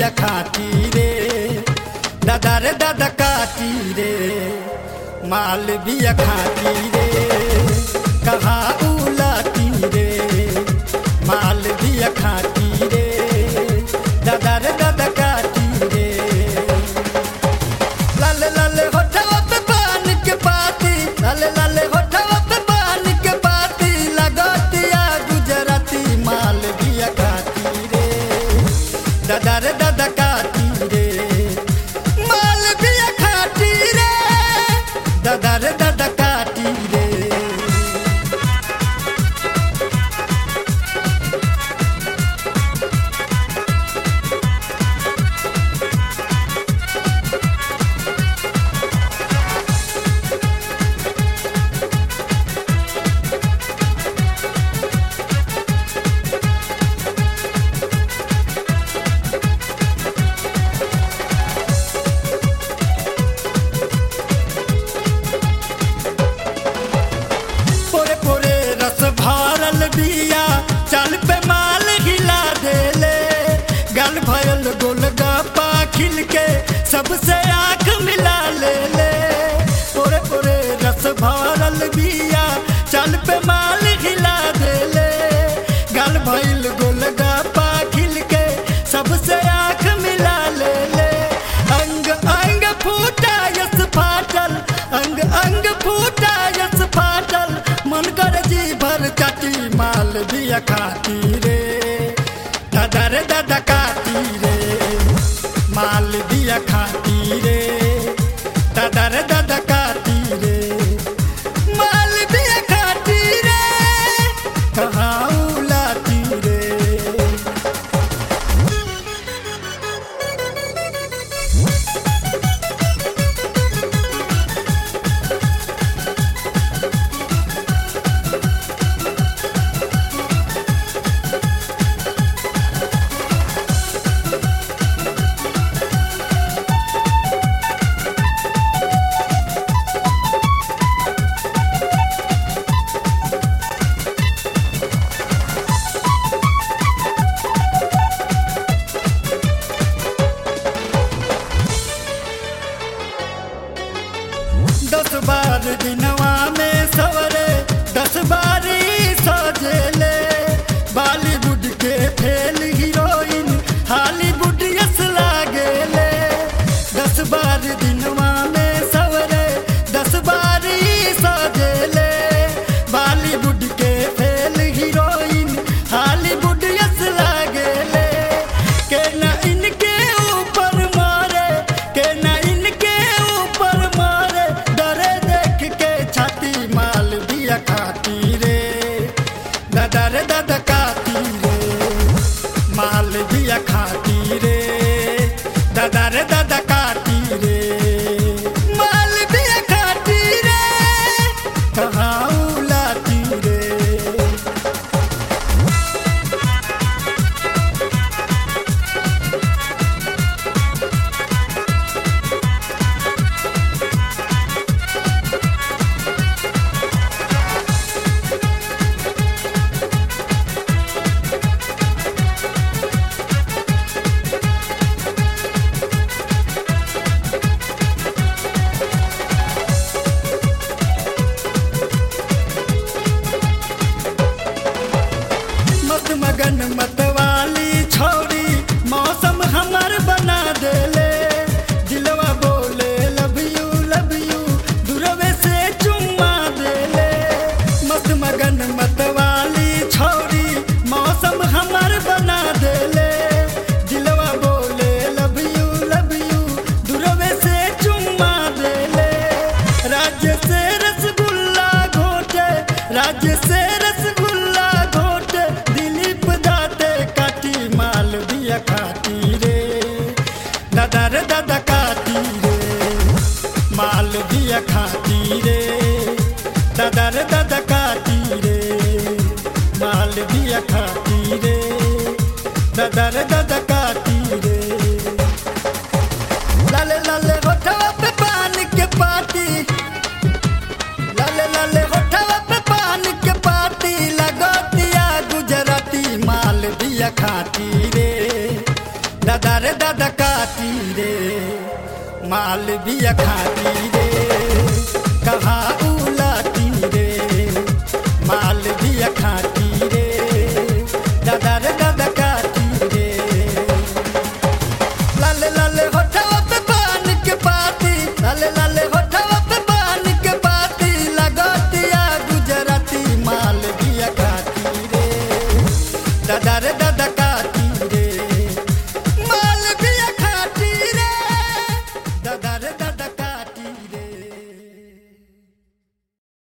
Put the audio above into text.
बिया खाती रे दादा रे दादा काटी रे माल बिया खाती रे कहाँ उलाती रे माल बिया खाती रे दादा रे दादा काटी रे लाल लाल होठवा पे पान के पाती लाल लाल होठवा पे पान के पाती लगतिया गुजराती माल बिया खाती रे दादा रे दादा काटी रे माल बिया खाती रे दादा रे दादा काटी रे पोरे पोरे रस भरल बिया चल पे माल हिला देले गल भयल गोलगप्पा खिल के सबसे आंख मिला ले ले पोरे पोरे रस भरल बिया चल पे माल हिला देले गल भयल गोलगप्पा खिल के सबसे आंख मिला ले ले अंग अंग फूटा यस फाटल अंग अंग फूटा यस फाटल मन कर जी भर चाटी माल बिया खाती रे दादा रे दादा काटी रे माल बिया खाती रे दादा रे दादा काटी रे माल बिया खाती रे कहाँ उलाती रे दस बार दिनवा में सवरे दस बारी सजेले बॉलीवुड के फेल हीरोइन हॉलीवुड यस लागेले दस बार दिनवा में सवरे दस बारी सजेले बॉलीवुड के फेल हीरोइन हॉलीवुड यस लागेले के न इनके ऊपर मारे के न इनके ऊपर मारे डरे देख के छाती माल दिया खाती रे दादा रे दादा काती रे माल दिया खाती रे दादा रे दादा काटी रे माल दिया खाती रे कहाँ उलाती रे मत मगन मत वाली छोरी मौसम हमर बना देले दिलवा बोले लव यू लव यू दूरवे से चुम्मा देले मत मगन मत वाली छोरी मौसम हमर बना देले दिलवा बोले लव यू लव यू दूरवे से चुम्मा देले राज्य से रसगुल्ला घोटे राज्य से रसगुल्ला घोटे दिलीप दाते काटी माल दिया खाती रे दादा रे दादा काटी रे माल दिया खाती रे दादा रे दादा काटी रे माल दिया खाती रे दादा रे दादा काटी रे लाले लाले होठवा पे पान के पाती लाले लाले होठवा पे पान के पाती लगतिया गुजराती माल दिया खाती रे दादा रे दादा काटी रे माल भी खाती रे कहाँ